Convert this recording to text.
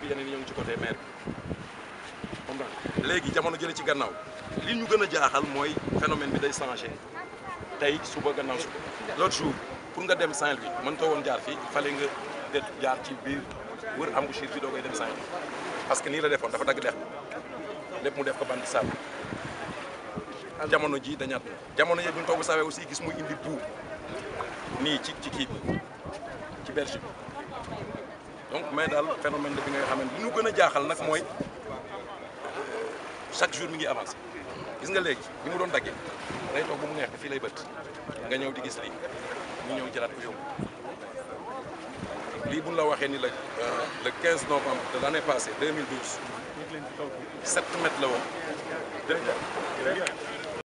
yeneen yi ñoo ngi ci côté maire bi comprendre léegi jamono jële ci gannaaw li ñu gën a jaaxal mooy phénomène bi day changé tey suba gannaaw suba l'autre jour pour nga dem Saint-Louis mën too woon jaar fii il fallait nga det jaar ci biir wër embouchure bi doo koy dem Saint-Louis parce que nii la defoon dafa dagg dex bi lépp mu def ko bant sable jamono ji dañaat na jamono yi bu ñu toog sawee aussi gis muy indi buu nii ci ci kii bi ci berge bi donc mais daal phénomène de bi nga xam ne li ñu gën a jaaxal nag mooy chaque jour mi ngi avancé gis nga léegi ni mu doon daggee day toog ba mu neex fii lay bët nga ñëw di gis lii ñu ñëw jëlaat ko yóbbu lii bu ñu la waxee ni la le 15 novembre de l' année passée 2012 7 mètres la woon.